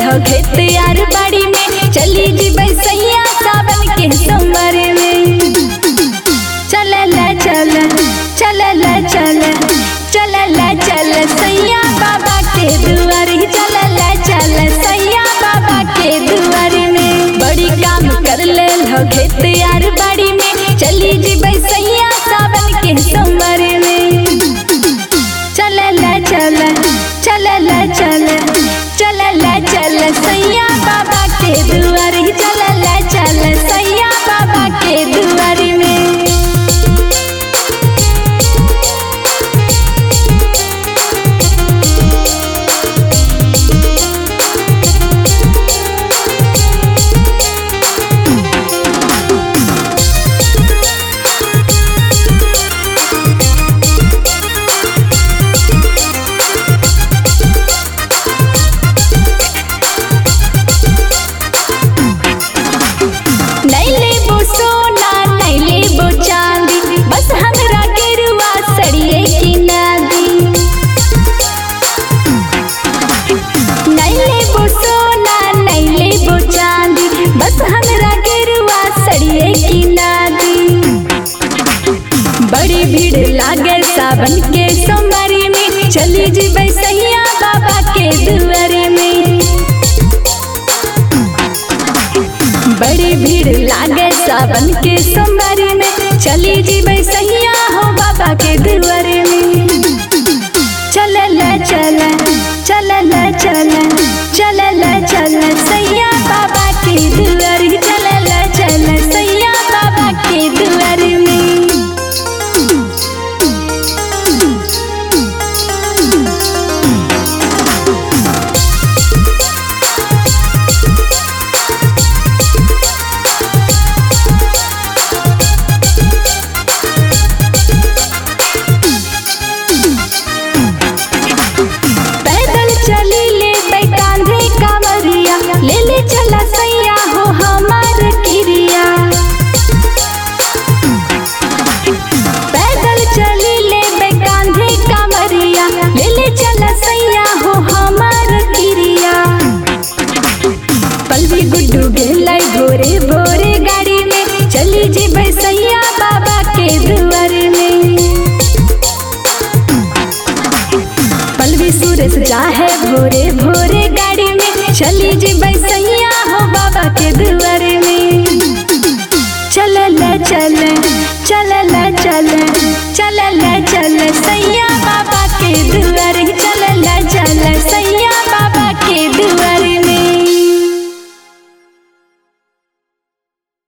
हो खेत यार बाड़ी में चली जी बैसैया सावन के सोमवार में चल ला चल चल ला चल चल ला चल सैया बाबा के दुआरी चल ला चल सैया बाबा के दुआरी में बड़ी काम कर ले हो खेत यार बाड़ी में चली जी बैसैया सावन के सोमवार में चल ला चल चल ला चल चल ला चल सैया बाबा के दुआरी चल ला चल सैया बाबा के दुआरी में नहीं लेबो सोना नहीं लेबो चांदी बस हमरा गेरुआ सड़िए की नादी नहीं लेबो सोना नहीं लेबो चांदी बस हमरा गेरुआ सड़िए की नादी बड़ी भीड़ लागे सावन के सोमवारी में चली जी बैसैया बाबा के दुआरे में बड़ी भीड़ लागे सावन के सोमवारी में चली जी बैसैया हो बाबा के दुआरे में चल ला चल चल ला चल चल ला चल सैया बाबा के दुआरी चल ला चल सैया बाबा के दुआरे में पैदल चली ले बै कांधे कांवरिया ले ले चला सैया हो हमार किरिया पैदल चली ले बै कांधे कांवरिया ले ले चला सैया हो हमार किरिया पलवी गुड्डू गेलाई भोरे भोरे गाड़ी में चली जी बैसैया बाबा के दुआरे में पलवी सूरज जाहे भोरे भोरे गाड़ी में चली जी बैसैया हो बाबा के दुआरे